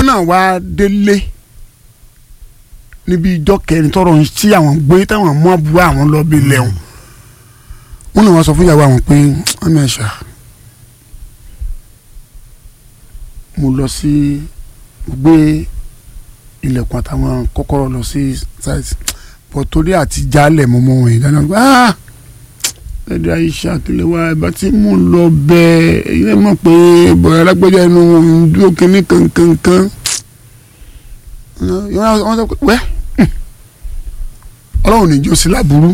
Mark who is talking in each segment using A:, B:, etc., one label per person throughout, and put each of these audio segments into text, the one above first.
A: náà wá délé níbi ìjọ kẹrin tọrọ ń tí àwọn gbé táwọn mú àbúrò àwọn lọ bí lẹ́hùn wọn náà wá sọ fún ìyàwó àwọn pé ọmọ ẹ̀ṣà mo lọ sí mo gbé ilẹ̀kùn àtàwọn kọ́kọ́rọ́ lọ sí site bọ̀ torí àti jálẹ̀ mo mọ wọn ìdáná gbé ah ẹ̀dẹ̀ àyíṣà kílẹ̀ wá ẹ̀bá tí mò ń lọ bẹ́ẹ̀ ẹ̀yin náà mọ̀ pé bọ̀dá alágbèjà inú wọn ń dúró kínní kankankan wọ́n sọ pé wẹ́ ọlọ́run níjó sí láburú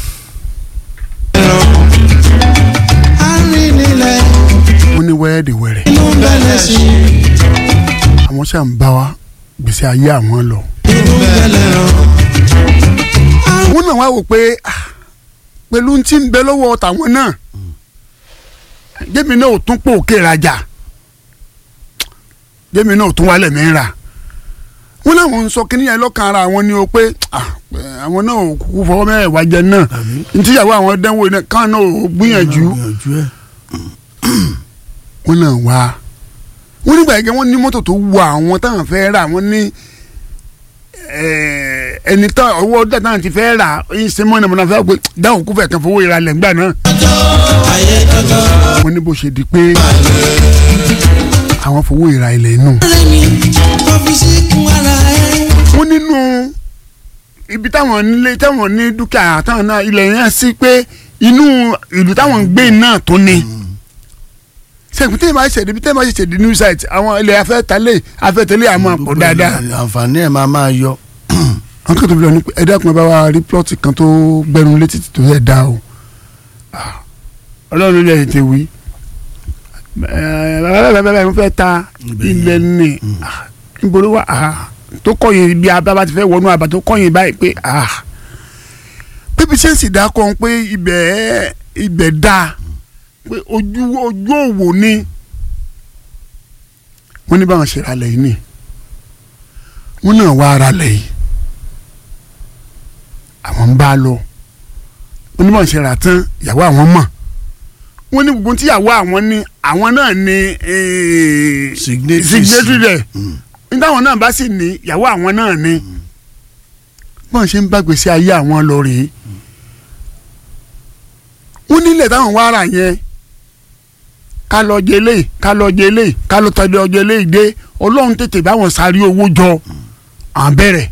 B: arìnrìnlẹ̀
A: wọ́n ní wẹ́ẹ́dì wẹ̀rẹ̀
B: inú bẹ̀lẹ̀ sí
A: àwọn ṣáà ń bá wa gbèsè ayé àwọn lọ.
B: inú bẹ̀lẹ̀ rán.
A: wọ́n náà wá wò pé ah, pẹ̀lú tí ń bẹ lọ́wọ́ tàwọn náà jẹ́mi náà ò tún pò òkè rajà jẹ́mi náà ò tún wálẹ̀ mí ra wọ́n láwọn ń sọ kí níyẹn lọ́kàn ara àwọn ni o pé ah, eh, àwọn náà ò kúkú fọwọ́ mẹ́rẹ̀ẹ́wá jẹ náà ntíyàwó àwọn dánwò náà káwọn náà ò gbìyànjú
C: gbìyànjú ẹ̀
A: wọ́n náà wá wọ́n nígbà yẹn wọ́n ní mọ́tò tó wọ àwọn táwọn fẹ́ rà wọ́n ní eh, ẹni tó ọwọ́ ọdún táwọn ti fẹ́ rà ẹ̀yìn sẹ́mọ́ náà mọ̀nà fẹ́ pé dáhùn kúfẹ̀ kan fowó ìra lẹ́gbàá náà
B: ayé kankan.
A: wọ́n ní bó ṣe di pé àwọn fowó ìra ilẹ̀ inú.
B: ọ̀rẹ́ mi ọ́fíìsì kún ara ẹ̀.
A: wọ́n nínú ibi táwọn nílé táwọn ní dúkìá táwọn náà ilẹ̀ yẹn sí pé inú ìlú táwọn ń gbé náà tó ní. sẹ́kùn tẹ́lẹ̀ máa ṣẹ̀dí bí tẹ́lẹ̀ máa ṣẹ̀dí new site àwọn ilẹ̀ afẹ́talẹ̀ afẹ́tẹ́lẹ̀ àmọ́ àpò dáadáa.
C: àǹfààní ẹ̀ máa máa yọ.
A: àwọn kan tó fi lọ ní pé ẹ dákun ẹ bá wa rí plọ́ọ̀tì kan tó gbẹnu létí tó yẹ dá o. Ah, ọlọ́run ló lè tètè wí. bàbá bàbá bàbá mi fẹ́ ta ilẹ̀ ní níbo ló wà ah, tó kọ̀yìn bí abá ti fẹ́ wọnú àbá tó kọ̀yìn báyìí pé ah, pépé sẹ́ǹsì dákọ̀ pé ibẹ̀ ibẹ̀ dáa pé ojú ojú òwò ni wọ́n ní báwọn ṣe ra lẹ̀ yìí ni wọ́n náà wá ara lẹ̀ yìí àwọn ń bá a lọ wọ́n ní báwọn ṣe rà tán ìyàwó àwọn mọ̀ wọ́n ní gbogbo tíyàwó àwọn ní àwọn náà ní eh,
C: Signatories.
A: signatory rẹ̀ nígbà àwọn náà bá sì ní ìyàwó àwọn náà ní bọ́n ṣe ń bá gbèsè ayé àwọn lọ rèé wọ́n nílẹ̀ táwọn wá rà yẹn ká lọ jẹlé ká lọ jẹlé ká lọ tọ́jú ọjọ́ ilé ìdè ọlọ́run tètè báwọn sáré owó jọ à ń bẹ̀rẹ̀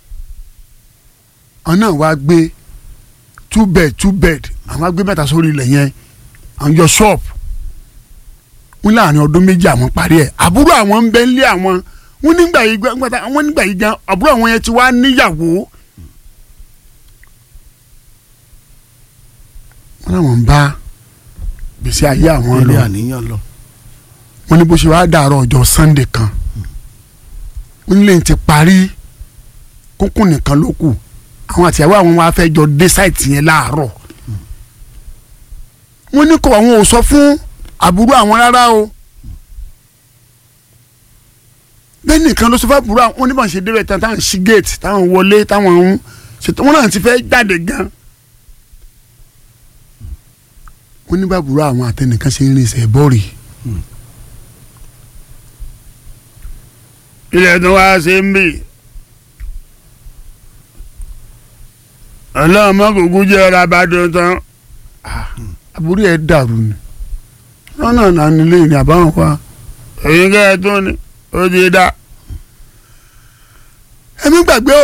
A: àwọn náà wá gbé two bed two bed àwọn á gbé mẹ́ta sórí ilẹ̀ yẹn àwọn yọ ṣọ́ọ̀bù wọn láàrin ọdún méjì àwọn parí ẹ̀ àbúrò àwọn ń bẹ nílé àwọn wọn nígbà yìí gan wọn nígbà yìí gan àbúrò àwọn yẹn ti wá níyàwó wọn làwọn ń bá gbèsè ayé àwọn
C: ilé
A: lọ
C: àníyàn lọ.
A: wọ́n ní bó ṣe wáá dàárọ̀ ọjọ́ sunday kan wọ́n ní lẹ́yìn ti parí kúnkún nìkan ló kù àwọn àtìyàwó àwọn wa fẹ́ jọ dé sáìtì yẹn láàárọ̀ wọ́n ní kó àwọn ò sọ fún àbúrò àwọn rárá o bẹ́ẹ̀ nìkan ló sọ fún àbúrò àwọn oníbọn ṣe débẹ̀ tán táwọn ṣí gate táwọn wọlé táwọn ń ṣètò wọn náà ti fẹ́ jáde gan wọ́n ní bàbúrò àwọn àtẹnìkan ṣe ń rìn ṣe bọ́ọ̀rì. ilẹ̀ tó wá ṣe ń bì ọlọ́mọ kúkú jẹ́ ọ̀rọ̀ abádùn tán àbúrò ẹ̀ dàrú ni wọn náà nà nílé ní àbáwọn pa èyí kẹ́ ẹ tó ni ó ti dá ẹ̀mí gbàgbé o.